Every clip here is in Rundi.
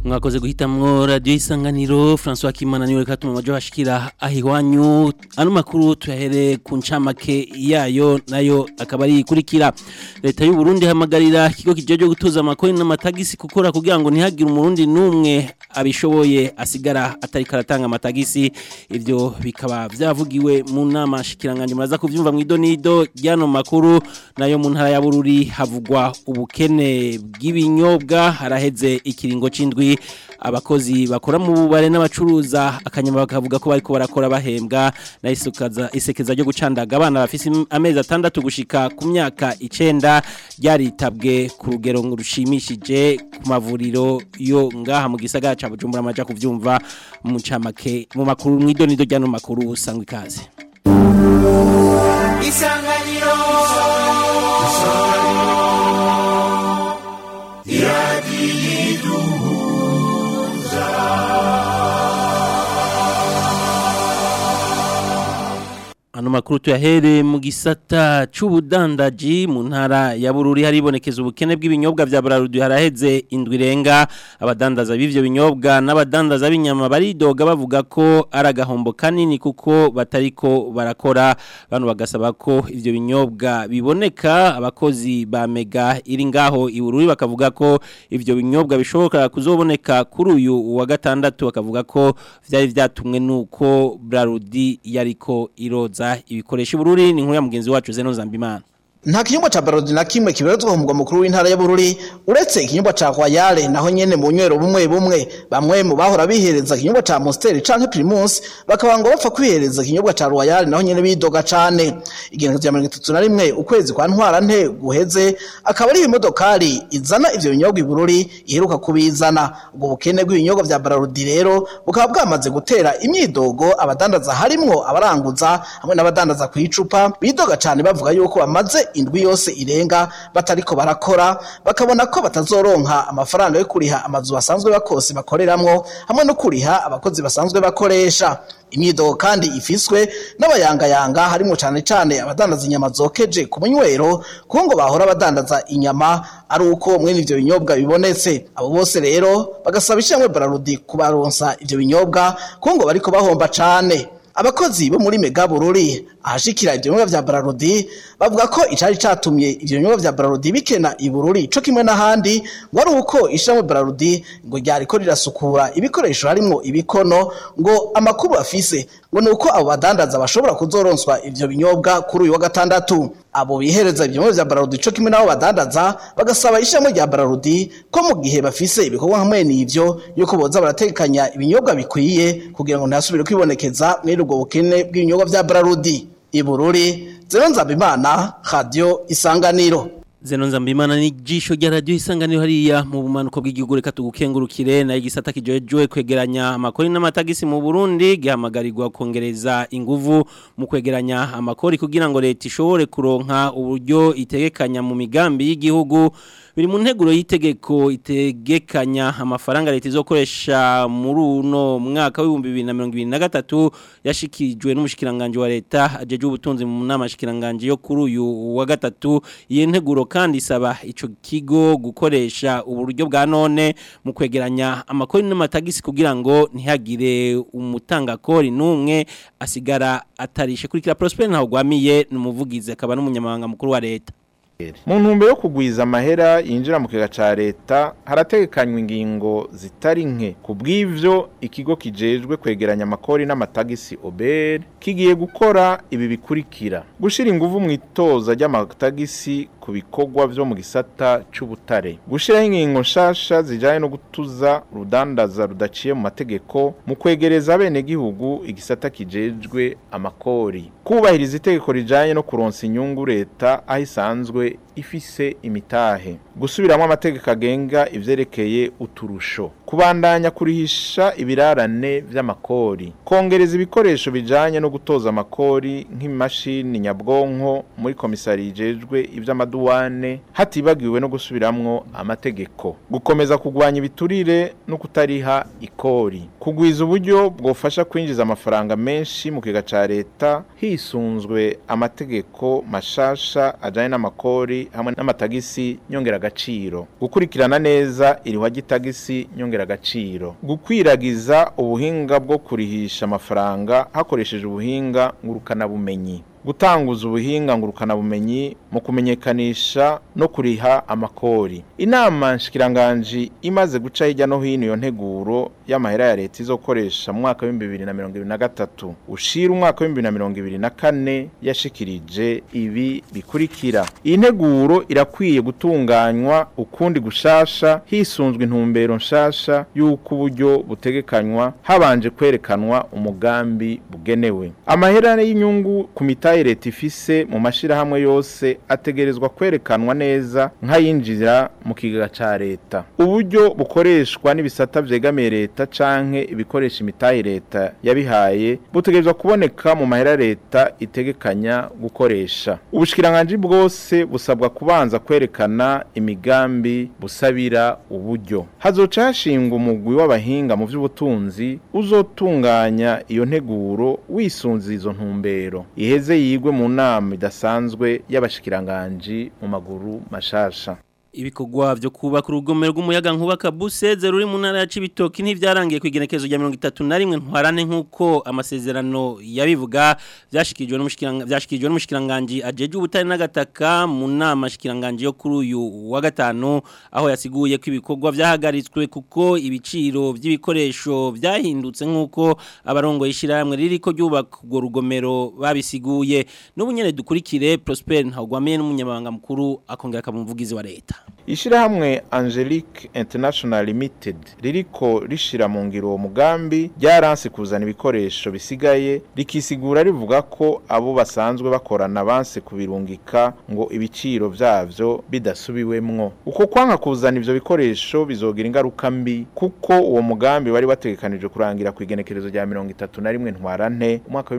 mwakoze guhitamwo radio isanganiro François Kimana niwe katuma majo hashikira ahiwanyu ano makuru tuyahere ku ncamake yayo nayo akaba ari ikurikira leta y'u Burundi hamagarira ikigo kijeje gutoza amakoni n'amatagisi gukora kugira ngo ntihagire umurundi numwe abishoboye asigara atari karatanga amatagisi ivyo bikaba vyavugiwe mu nama shikiranganje muraza kuvyumva mu idonido ryano makuru nayo mu ntara ya Bururi havugwa ubukene bw'ibinyobwa haraheze ikiringo c'indwi abakozi bakora mu bubare n'abacuruza akanyama bakavuga ko bariko barakora bahembwa na isukaza isekeza ryo gucandaga abana bafise amezi atandatu gushika ku myaka icenda ryaritabwe ku rugero rushimishije ku mavuriro yo ngaha mu gisagara ca Bujumbura amaja kuvyumva mu camake mu makuru mw'idonido ryano makuru usangwa ikaze isanganiro Ano makuru tuyahere mu gisata c'ubudandaji mu ntara ya Bururi haribonekeza ubukene bw'ibinyobwa vya Brarudi haraheze indwi renga abadandaza b'ivyo binyobwa n'abadandaza b'inyama baridoga bavuga ko aragahombo kanini kuko batariko barakora bano bagasaba ko ivyo binyobwa biboneka abakozi ba Mega iri ngaho i Bururi bakavuga ko ivyo binyobwa bishoboka kuzoboneka kuri uyu wa gatandatu bakavuga ko vyari vyatumwe nuko Brarudi yariko iroza ibikoresho bururi ni nkuru ya mugenzi wacu Zeno Zambimana nta kinyobwa ca barodi na kimwe kiberezwa ku mugwa mukuru w'intara ya Bururi uretse ikinyobwa ca Royale naho nyene mu nywero bumwe bumwe bamwe mu bahora bihereza ikinyobwa ca Monster canke Primus bakaba ngo bapfa kwihereza ikinyobwa ca Royale naho nyene bidoga cane igihe cya 31 ukwezi kwa ntwara nte guheze akaba ari imodokari izana ivyo binyobwa i Bururi iheruka kubizana ubwo bukene bw'ibinyobwa vya barodi rero bukaba bwamaze gutera imyidogo abadandaza harimwo abaranguza hamwe n'abadandaza ku icupa bidoga cane bavuga yuko bamaze indwi yose irenga batariko barakora bakabona ko batazoronka amafaranga yo kuriha amazu basanzwe bakose bakoreramwo hamwe no kuriha abakozi basanzwe bakoresha imyidogo kandi ifiswe n'abayangayanga harimo cyane cyane abadandaza inyama zokeje ku munywero kuko ngo bahora badandaza inyama ari uko mwene ivyo binyobwa bibonetse abo bose rero bagasaba ishyamwe bararudi kubaronsa ivyo binyobwa kuko ngo bariko bahomba cane abakozi bo muri mega bururi ahashikira ivyo binyobwa vya Brarudi bavuga ko icari catumye ivyo binyobwa vya Brarudi bikena ibururi co kimwe n'ahandi ngo ari uko ishamwe Brarudi ngo ryariko rirasukura ibikoresho harimwo ibikono ngo amakuru afise ngo nuko abo badandaza bashobora kuzoronswa ivyo binyobwa kuri uyu wa gatandatu abo bihereza ivyo binyobwa vya Brarudi co kimwe n'abo badandaza bagasaba ishamwe rya Brarudi ko mu gihe bafise ibikorwa hamwe n'ivyo yuko boza baratekanya ibinyobwa bikwiye kugira ngo ntihasubire kwibonekeza mwene ubwo bukene bw'ibinyobwa vya Brarudi ibururi zero nzabimana radio isanganiro Zeno nzambimana ni jisho rya radio isanganiro hariya mu bumanuko bw'igihugu reka tugukengurukire na igisata kijejwe kwegeranya amakori n'amatagisi mu Burundi gihamagarirwa kongereza inguvu mu kwegeranya amakori kugira ngo leta ishobore kuronka uburyo itegekanya mu migambi y'igihugu biri mu nteguro y'itegeko itegekanya amafaranga leta izokoresha muri uno mwaka w'ibihumbi bibiri na mirongo ibiri na gatatu yashikirijwe n'umushikiranganje wa leta ajeje ubutunzi mu nama shikiranganje yo kuri uyu wa gatatu iyi nteguro kandi isaba ico kigo gukoresha uburyo bwa none mu kwegeranya amakori n'amatagisi kugira ngo ntihagire umutangakori n'umwe asigara atarishe kurikira Prosper ntaho gwamiye n'umuvugizi akaba n'umunyamabanga mukuru wa leta mu ntumbero yo kugwiza amahera yinjira mu kiga ca leta harategekanywa ingingo zitari nke ku bw'ivyo ikigo kijejwe kwegeranya amakori n'amatagisi OBR kigiye gukora ibi bikurikira gushira inguvu mu itoza ry'amatagisi ku bikorwa vyo mu gisata c'ubutare gushiraho ingingo nshasha zijanye no gutuza rudandaza rudaciye mu mategeko mu kwegereza bene gihugu igisata kijejwe amakori kubahiriza itegeko rijanye no kuronsa inyungu leta aho isanzwe ifise imitahe gusubiramo amategeko agenga ivyerekeye uturusho kubandanya kurihisha ibirarane vy'amakori kongereza ibikoresho bijanye no gutoza amakori nk'imashini nyabwonko muri komisari ijejwe ivy'amaduwane hatibagiwe no gusubiramwo amategeko gukomeza kugwanya ibiturire no kutariha ikori kugwiza uburyo bwofasha kwinjiza amafaranga menshi mu kiga ca leta hisunzwe amategeko mashasha ajanye n'amakori makori hamwe n'amatagisi nyongeragaciro gukurikirana neza irihwa ry'itagisi nyongeragaciro gukwiragiza ubuhinga bwo kurihisha amafaranga hakoresheje ubuhinga ngurukanabumenyi gutanguza ubuhinga ngurukanabumenyi mu kumenyekanisha no kuriha amakori inama nshikiranganji imaze guca hirya no hino iyo nteguro y'amahera ya leta izokoresha mu mwaka w'ibihumbi bibiri na mirongo ibiri na gatatu ushira umwaka w'ibihumbi bibiri na mirongo ibiri na kane yashikirije ibi bikurikira iyi nteguro irakwiye gutunganywa ukundi gushasha hisunzwe intumbero nshasha y'uko uburyo butegekanywa habanje kwerekanwa umugambi bugenewe amahera y'inyungu ku mitahe leta ifise mu mashirahamwe yose ategerezwa kwerekanwa neza nk'ayinjira mu kigega ca leta uburyo bukoreshwa n'ibisata vyegamiye leta canke ibikoresha imitahe leta yabihaye butegerezwa kuboneka mu mahera leta itegekanya gukoresha ubushikiranganji bwose busabwa kubanza kwerekana imigambi busabira uburyo hazoca hashingwa umugwi w'abahinga mu vy'ubutunzi uzotunganya iyo nteguro wisunze izo ntumbero iheze yigwe mu nama idasanzwe y'abashikiranganji mu maguru mashasha ibikorwa byo kubaka urugomero rw'umuyaga nkuba kabuseze ruri mu ntara ya Cibitoki ntivyarangiye kwigenekezo rya 31 ntwarane nkuko amasezerano yabivuga byashikijwe n'umushikiranga byashikijwe n'umushikiranganje ajeje ubutari n'agataka mu nama shikiranganje yo kuri uyu wa gatanu aho yasiguye ko ibikorwa byahagaritswe kuko ibiciro by'ibikoresho byahindutse nkuko abarongo yishiramwe ririko ryubaka urwo rugomero babisiguye n'ubunyene dukurikire Prosper Ntagwamiye n'umunyamabanga mukuru akongera akamuvugizi wa leta Ishirahamwe Angelique International Limited ririko rishira mu ngiro uwo mugambi ryaranse kuzana ibikoresho bisigaye rikisigura rivuga ko abo basanzwe bakorana banse kubirungika ngo ibiciro vyavyo bidasubiwemwo uko kwanka kuzana ivyo bikoresho bizogira ingaruka mbi kuko uwo mugambi wari wategekanijwe kurangira ku igenekerezo rya 31 ntwarante umwaka wa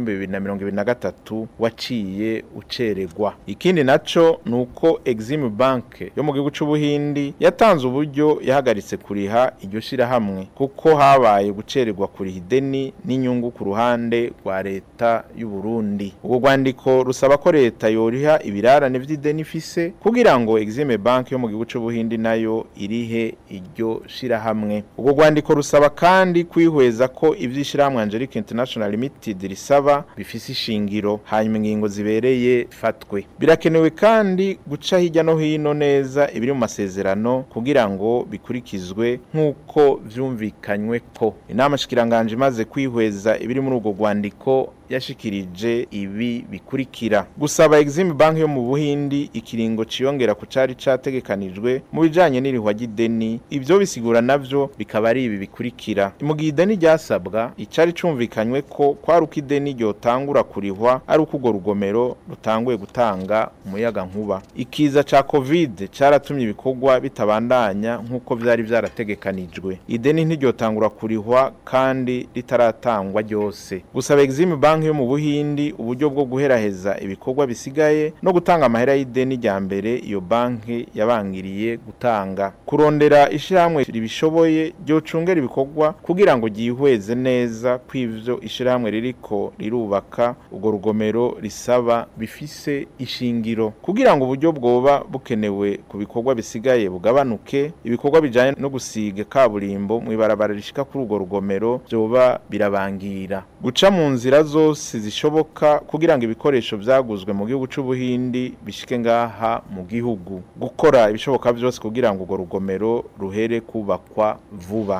2023 waciye uceregwa ikindi naco nuko Exim Bank yo mu gihugu c'ubuhindi yatanze uburyo yahagaritse kuriha iryo shirahamwe kuko habaye gucererwa kuriha ideni n'inyungu ku ruhande rwa leta y'u Burundi ubwo rwandiko rusaba ko leta yoriha ibirarane vy'ideni ifise kugira ngo Exime Bank yo mu gihugu c'ubuhindi nayo irihe iryo shirahamwe ubwo rwandiko rusaba kandi kwihweza ko ivyishirahamwe Angelique International Limited risaba bifise ishingiro hanyuma ingingo zibereye fatwe birakenewe kandi guca hirya no hino neza ibiri mu masezerano kugira ngo bikurikizwe nk'uko vyumvikanywe ko inama shikiranganje imaze kwihweza ibiri muri urwo rwandiko yashikirije ibi bikurikira gusaba Exim Bank yo mu Buhindi ikiringo ciyongera ku cari categekanijwe mu bijanye n'irihwa ry'ideni ivyo bisigura navyo bikaba ari ibi bikurikira mu gihe ideni ryasabwa icari cumvikanywe ko kwari uko ideni ryotangura kurihwa ari uko urwo rugomero rutanguye gutanga umuyaga nkuba ikiza ca covid caratumye ibikorwa bitabandanya nk'uko vyari vyarategekanijwe ideni ntiryotangura kurihwa kandi ritaratangwa ryose gusaba Exim Bank yo mu Buhindi uburyo bwo guheraheza ibikorwa bisigaye no gutanga amahera y'ideni rya mbere iyo banki yabangiriye gutanga kurondera ishiramwe ribishoboye ryo cungera ibikorwa kugira ngo gihweze neza kw'ivyo ishiramwe ririko rirubaka urwo rugomero risaba bifise ishingiro kugira ngo uburyo bwoba bukenewe ku bikorwa bisigaye bugabanuke ibikorwa bijanye no gusiga kaburimbo mu ibarabara rishika kuri urwo rugomero byoba birabangira guca mu nzira zose zishoboka kugira ngo ibikoresho vyaguzwe mu gihugu c'ubuhindi bishike ngaha mu gihugu gukora ibishoboka vyose kugira ngo urwo rugomero ruhere kubakwa vuba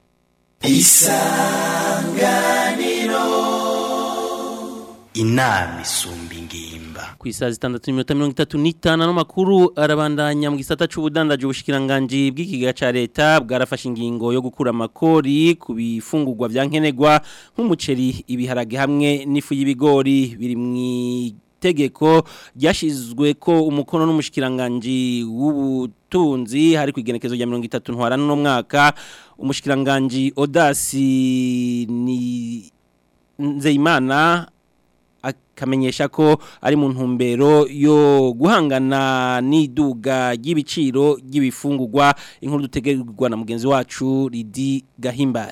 inama isumba ingimba ku isaha zitandatu n'iminota mirongo itatu n'itanu n'amakuru arabandanya mu gisata c'ubudandaji ubushikiranganji bw'ikigega ca leta bwarafashe ingingo yo gukura amakori ku bifungurwa vya nkenerwa nk'umuceri ibiharage hamwe n'ifu y'ibigori biri mu tegeko ryashizwe ko umukono n'umushikiranganje w'ubutunzi hari ku igenekezo rya 30 ntwara no mwaka umushikiranganje Odasi ni Nzeyimana akamenyesha ko ari mu ntumbero yo guhangana n'iduga ry'ibiciro ry'ibifungurwa inkuru dutegerwa na mugenzi wacu Ridi Gahimbare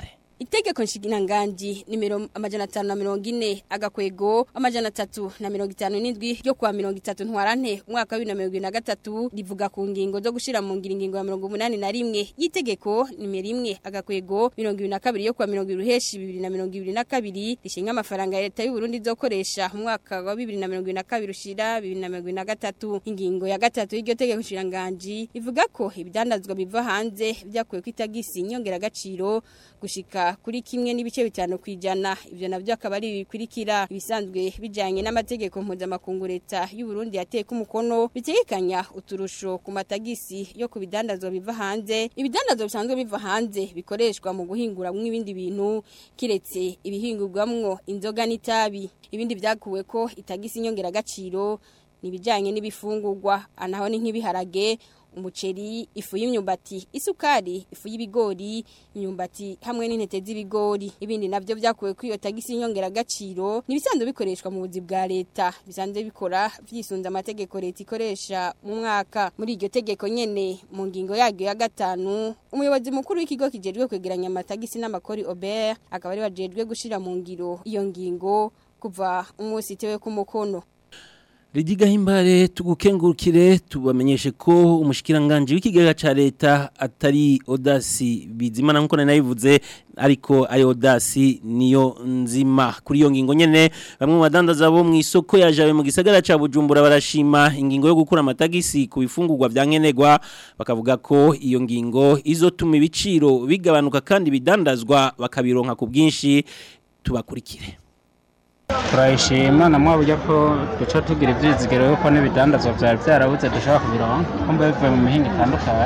itegeko nshinganganji nimero amajana 540 agakwego amajana 357 ryo kwa 30 ntwarante umwaka wa 2023 rivuga ku ngingo zo gushira mu ngira ingingo ya 81 y'itegeko nimero 1 agakwego 22 yo kwa 20 ruheshi 2022 rishinga amafaranga ya leta y'u Burundi zokoresha mu mwaka wa 2022 ushira 2023 ingingo ya gatatu y'iryo tegeko nshinganji ivuga ko ibidandazwa biva hanze byakuwe kwitagisi inyongera gaciro gushika kuri kimwe n'ibice bitanu kwijana ivyo navyo akaba ari bikurikira ibisanzwe bijanye n'amategeko mpuzamakungu leta y'u Burundi yateye ku mukono bitegekanya uturusho ku matagisi yo ku bidandazwa biva hanze ibidandazwa bisanzwe biva hanze bikoreshwa mu guhingura mw'ibindi bintu kiretse ibihingurwamwo inzoga n'itabi ibindi byakuwe ko itagisi inyongera gaciro nibijanye n'ibifungurwa anaho ni nk'ibiharage umuceri ifu y'imyumbati isukari ifu y'ibigori imyumbati hamwe n'intete z'ibigori ibindi navyo vyakuwe kuri iyo tagisi inyongera gaciro nibisanzwe bikoreshwa mu buzi bwa leta bisanzwe bikora vyisunza amategeko leta ikoresha mu mwaka muri iryo tegeko nyene mu ngingo yaryo ya gatanu umuyobozi mukuru w'ikigo kijejwe kwegeranya amatagisi n'amakori Aubert akaba ari wajejwe gushira mu ngiro iyo ngingo kuva umunsi itewe ku mukono Ridiga himbare tugukengurukire tubamenyeshe ko umushikiranganje w'ikigega ca leta atari Odasi bizimana nkuko nayivuze ariko ari Odasi niyo nzima kuri iyo ngingo nyene bamwe mu badandaza bo mu isoko yajawe mu gisagara ca Bujumbura barashima ingingo yo gukura amatagisi ku bifungurwa bya nkenegwa bakavuga ko iyo ngingo izotuma ibiciro bigabanuka kandi bidandazwa bakabironka ku bwinshi tubakurikire turayishima na mwa buryo ko duca tugira ibyizigiro yuko n'ibidandazwa byari byarabuze dushobora kubironka kumva bivuye mu mihinga itandukanye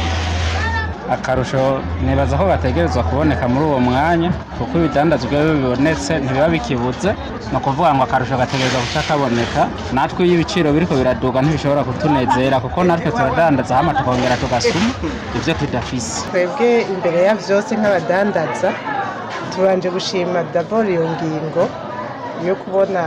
akarusho nibaza ko gategerezwa kuboneka muri uwo mwanya kuko ibidandazwa iyo bibonetse ntibiba bikibuze ni ukuvuga ngo akarusho gategerezwa guca kaboneka natwe iyo ibiciro biriko biraduga ntibishobora kutunezera kuko natwe turadandaza hama tukongera tugasuma ibyo tudafise twebwe imbere ya byose nk'abadandaza tubanje gushima daboro iyo ngingo yo kubona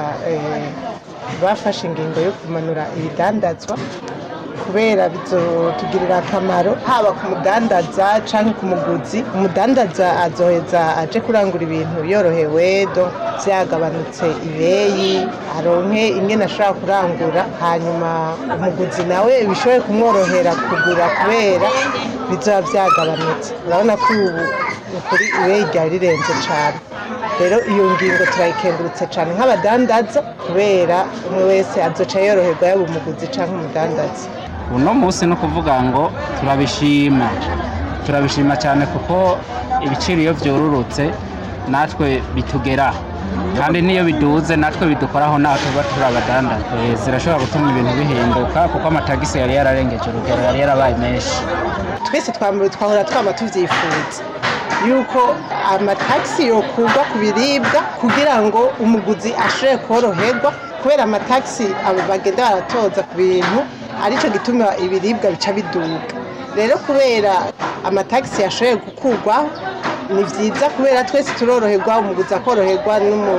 bafashe ingingo yo kumanura ibidandazwa kubera bizotugirira akamaro haba ku mudandaza cyangwa ku muguzi umudandaza azoheza aje kurangura ibintu yorohewe byagabanutse ibeyi aronke ingene ashobora kurangura hanyuma umuguzi nawe bishobore kumworohera kugura kubera bizoba byagabanutse urabona ko ubu ukuri ibeyi ryari rirenze cyane rero iyo ngingo turayikengurutse cyane nk'abadandaza kubera umwe wese azoca yoroherwa yaba umuguzi cyangwa umudandaza uno munsi no kuvuga ngo turabishima turabishima cyane kuko ibiciro iyo byororotse natwe bitugera kandi n'iyo biduze natwe bidukoraho naho tuba turi abadandaza zirashobora gutuma ibintu bihinduka kuko amatagisi yari yararengeje urugero yari yarabaye menshi twese twahora twaba tubyifuza yuko amatagisi yokurwa ku biribwa kugira ngo umuguzi ashobore koroherwa kubera amatagisi bagenda baratoza ku bintu aricyo gituma ibiribwa bica biduga rero kubera amatagisi yashoboye gukurwaho ni byiza kubera twese turoroherwa umuguzi akoroherwa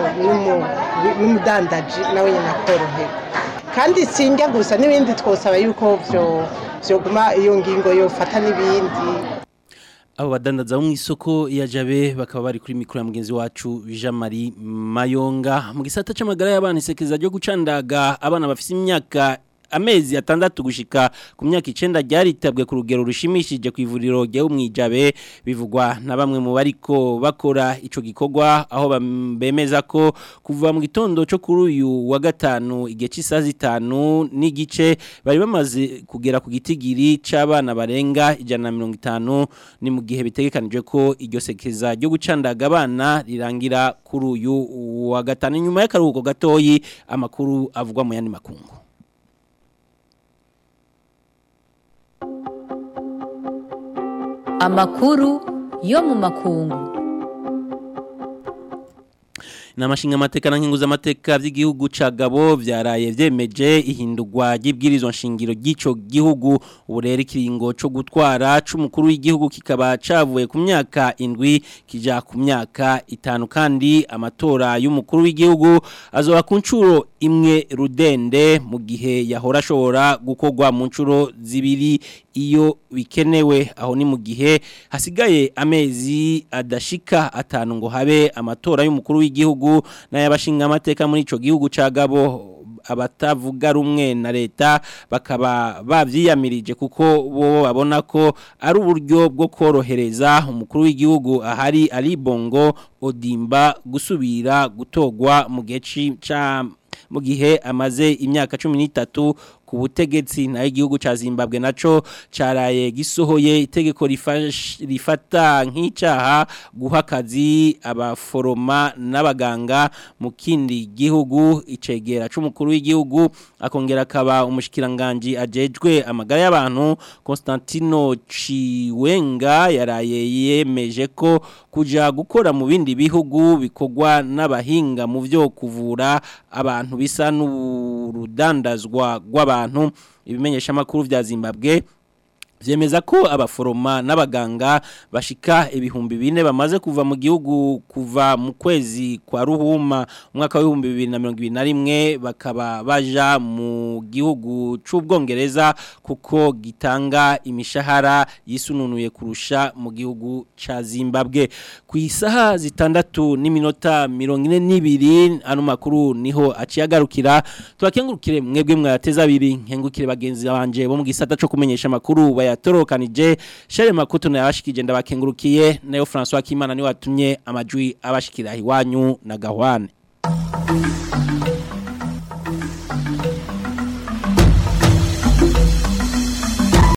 n'umudandaji nawe nyine akoroherwa kandi sinjya gusa n'ibindi twosaba yuko byoguma iyo ngingo yofata n'ibindi abo badandaza bo mu isoko ya jabe bakaba bari kuri mikoro ya mugenzi wacu Jean Marie Mayonga mu gisata c'amagara y'abana isekeza ryo gucandaga abana bafite imyaka amezi atandatu gushika ku myaka icenda ryaritabwe ku rugero rushimishije ku ivuriro rya umwijabe bivugwa na bamwe mu bariko bakora ico gikorwa aho bemeza ko kuva mu gitondo cyo kuri uyu wa gatanu igihe cy'isaha zitanu n'igice bari bamaze kugera ku gitigiri c'abana barenga ijana na mirongo itanu ni mu gihe bitegekanijwe ko iryo sekeza ryo gucandaga abana rirangira kuri uyu wa gatanu nyuma y'akaruhuko gatoyi amakuru avugwa mu yandi makungu amakuru yo mu makungu Namashinga amateka na nkinguza amateka by'igihugu ca Gabo vyaraye vyemeje ihindurwa ry'ibwirizwa nshingiro gico gihugu uburere kiringo co gutwara c'umukuru w'igihugu kikaba cavuye ku myaka indwi kija ku myaka itanu kandi amatora y'umukuru w'igihugu azoba ku ncuro imwe rudende mu gihe yahora ashobora gukorwa mu ncuro zibiri iyo bikenewe aho ni mu gihe hasigaye amezi adashika atanu ngo habe amatora y'umukuru w'igihugu n'ay'abashinga amateka muri ico gihugu ca Gabo abatavuga rumwe na leta bakaba bavyiyamirije kuko bo babona ko ari uburyo bwo korohereza umukuru w'igihugu ahari ari bongo odimba gusubira gutogwa mu gihe ca mu gihe amaze imyaka 13 ku butegetsi naho igihugu ca Zimbabwe naco caraye gisohoye itegeko rifata nk'icaha guha akazi abaforoma n'abaganga mu kindi gihugu icegera c'umukuru w'igihugu akongera akaba umushikiranganje ajejwe amagara y'abantu Constantino Chiwenga yaraye yemeje ko kuja gukora mu bindi bihugu bikogwa n'abahinga mu vyo kuvura abantu bisa n'urudandazwa rw'abantu ibimenyesha makuru vya Zimbabwe Vyemeza ko abaforoma n'abaganga bashika ibihumbi bine bamaze kuva mu gihugu kuva mu kwezi kwa ruhuma umwaka wa 2021 bakaba baja mu gihugu c'ubwongereza kuko gitanga imishahara yisununuye kurusha mu gihugu ca Zimbabwe ku isaha zitandatu n'iminota 42 ano makuru niho aciyagarukira tubakengurukire mwebwe mwateza abiri nkengukire bagenzi banje bo mu gisata co kumenyesha makuru baya yatorokanije shere makuto na yabashikije ndabakengurukiye nayo François Kimana ni watumye amajwi abashikira iwanyu na gahwane